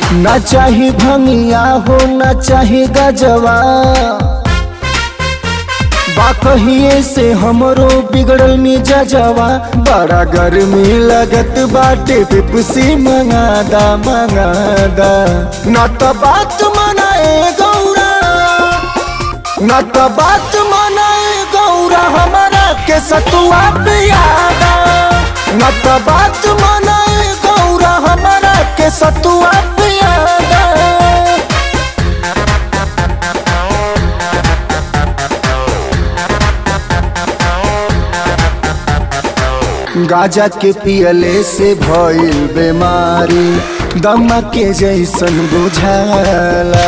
ना चाही भंगिया हो ना चाही गजवा बा कहिए से हमरो बिगड़ल मिजाजवा बड़ा गर्मी लगत बाटे पिपसी मंगादा मंगादा ना तो बात मनाए गौरा ना तो बात मनाए गौरा हमारा के सतुआ पियादा ना तो बात मनाए गौरा हमारा के सतुआ पियादा गाजा के पियले से भइल बीमारी दमा के जैसन बुझाला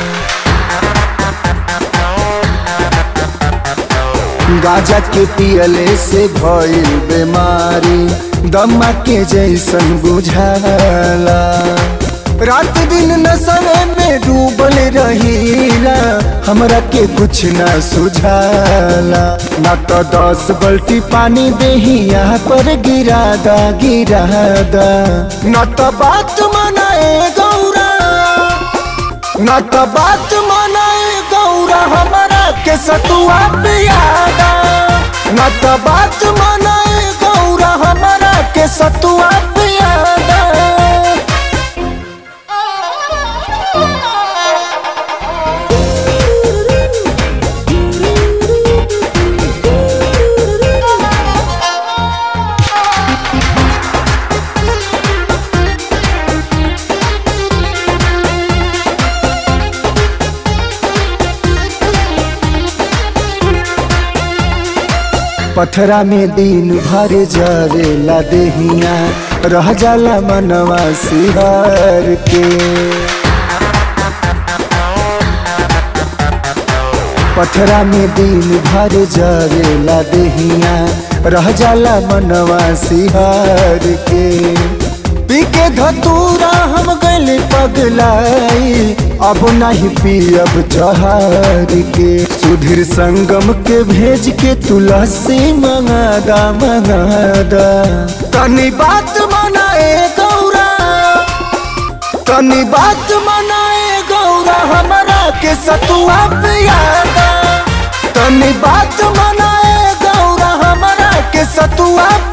गाजा के पियले से भइल बीमारी दमा के जैसन बुझाला रात दिन नशे में डूबल रहीला हमरा के कुछ ना सुझाला ना तो दस बल्टी पानी देहिया पर गिरादा गिरादा ना तो बात मनाए गौरा ना तो बात मनाए गौरा हमारा के सतुआ पियादा ना तो बात मनाए गौरा हमारा के सतुआ पियादा पथरा में दिन भर जरेला देहिया रह जाला मनवा सिहार के पथरा में दिन भर जरेला देहिया रह जाला मनवा सिहार के पी के धतूरा हम गले पगलाई अब नहीं पियब जहार के सुधीर संगम के भेज के तुलसी मंगादा मंगादा तनी बात मनाए गौरा तनी बात मनाए गौरा हमारा के सतुआ पियादा तनी बात मनाए गौरा हमारा के सतुआ